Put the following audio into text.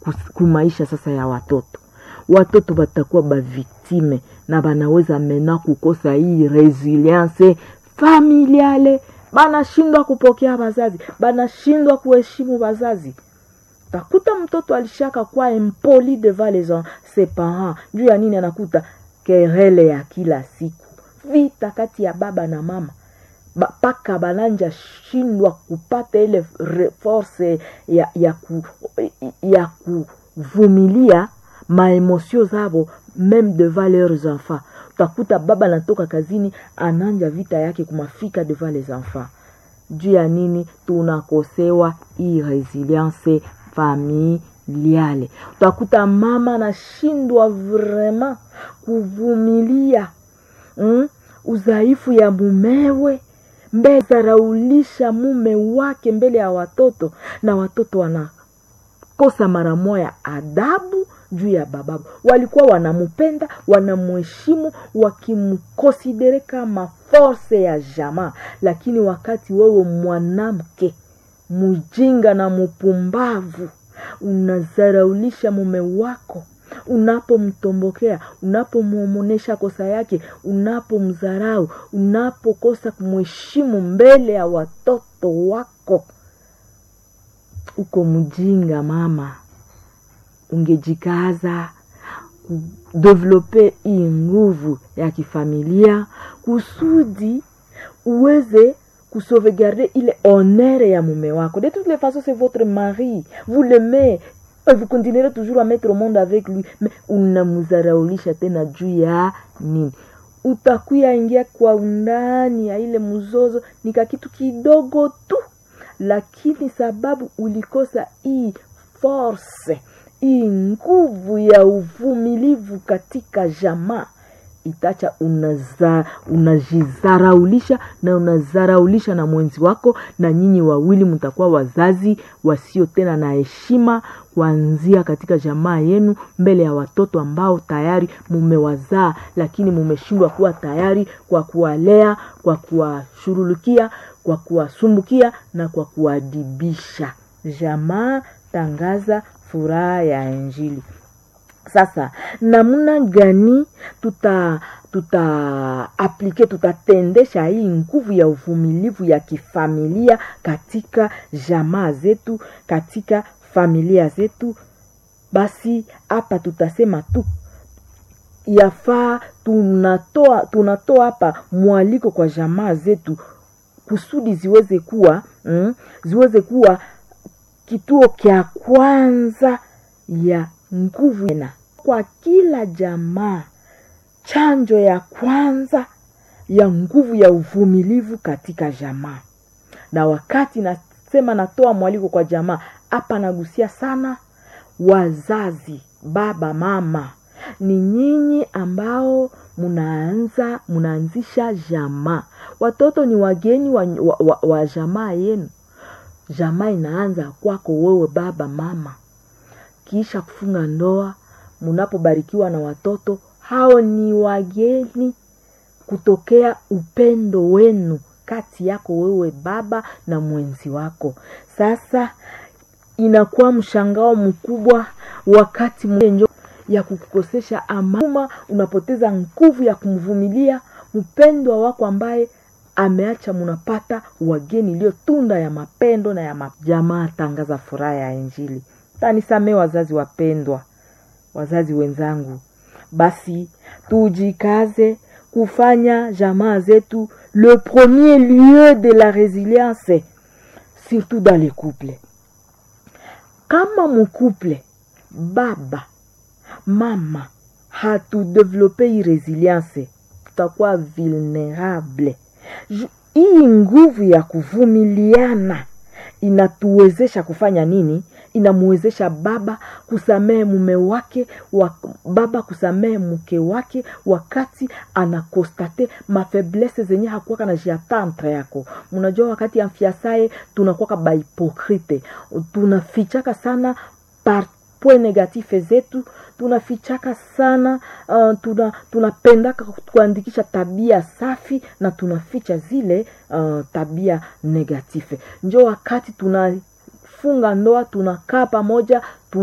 kus- kumaisha sasa ya watoto watoto batakuwa baviktime na banaweza mena kukosa hii resilience familiale banashindwa kupokea bazazi banashindwa kuheshimu bazazi takuta mtoto alishaka kuwa impoli devant les en- ses parents juu ya nini anakuta kerele ya kila siku vita kati ya baba na mama Ba- mpaka bananja shindwa kupata ile re- force ya, ya, ku, ya kuvumilia maemosio zabo meme devant leurs enfants utakuta baba anatoka kazini ananja vita yake kumafika devant les enfants juu ya nini tunakosewa hii resilience familiale utakuta mama anashindwa vraiment kuvumilia mm? udhaifu ya mumewe mbele zaraulisha mume wake mbele ya watoto na watoto wanakosa mara moya adabu juu ya bababu walikuwa wanamupenda wanamuheshimu wakimkonsidere kama force ya jamaa lakini wakati wewe mwanamke mjinga na mupumbavu unazaraulisha mume wako unapomtombokea unapomwomonesha kosa yake unapomdharau unapokosa kumheshimu mbele ya watoto wako uko mjinga mama ungejikaza kudevelope hii nguvu ya kifamilia kusudi uweze kusauvegarder ile honneur ya mume wako de toutes les façons c'est votre mari vous l'aimez et vous continuerez toujours à mettre au monde avec lui mais unamzaraulisha tena juu ya nini utakuya ingia kwa undani ya ile mzozo ni kakitu kidogo tu lakini sababu ulikosa hii force hii nguvu ya uvumilivu katika jamaa itacha unaza, unajizaraulisha na unazaraulisha na mwenzi wako na nyinyi wawili mtakuwa wazazi wasio tena na heshima kuanzia katika jamaa yenu mbele ya watoto ambao tayari mumewazaa lakini mumeshindwa kuwa tayari kwa kuwalea kwa kuwashurulukia kwa kuwasumbukia na kwa kuwadibisha jamaa tangaza furaha ya injili sasa namna gani tuta tuta aplike tutatendesha hii nguvu ya uvumilivu ya kifamilia katika jamaa zetu katika familia zetu basi hapa tutasema tu yafaa tunatoa tunatoa hapa mwaliko kwa jamaa zetu kusudi ziweze kuwa mm, ziweze kuwa kituo kya kwanza ya nguvu na kwa kila jamaa chanjo ya kwanza ya nguvu ya uvumilivu katika jamaa na wakati nasema natoa mwaliko kwa jamaa hapa nagusia sana wazazi baba mama ni nyinyi ambao munaanza munaanzisha jamaa watoto ni wageni wa, wa, wa, wa jamaa yenu jamaa inaanza kwako wewe baba mama kisha kufunga ndoa munapobarikiwa na watoto hao ni wageni kutokea upendo wenu kati yako wewe baba na mwenzi wako sasa inakuwa mshangao mkubwa wakati mwenjo ya kukukosesha amama unapoteza nguvu ya kumvumilia mpendwa wako ambaye ameacha munapata wageni iliyo tunda ya mapendo na ya majamaa tangaza furaha ya injili tanisamee wazazi wapendwa wazazi wenzangu basi tujikaze kufanya jamaa zetu le premier lieu de la résilience surtout dans les couples kama mcouple baba mama hatudevelope hii resilience tutakuwa vulnerable hii nguvu ya kuvumiliana inatuwezesha kufanya nini inamwezesha baba kusamehe mume wake wa, baba kusamehe mke wake wakati anakostate mafeblese zenye hakuwaka na jiatantre yako mnajua wakati ya mfiasaye tunakuwaka bahipokrite tunafichaka sana par point negatife zetu tunafichaka sana uh, tuna tunapendaka kuandikisha tabia safi na tunaficha zile uh, tabia negatife njo wakati tunafunga ndoa tunakaa pamoja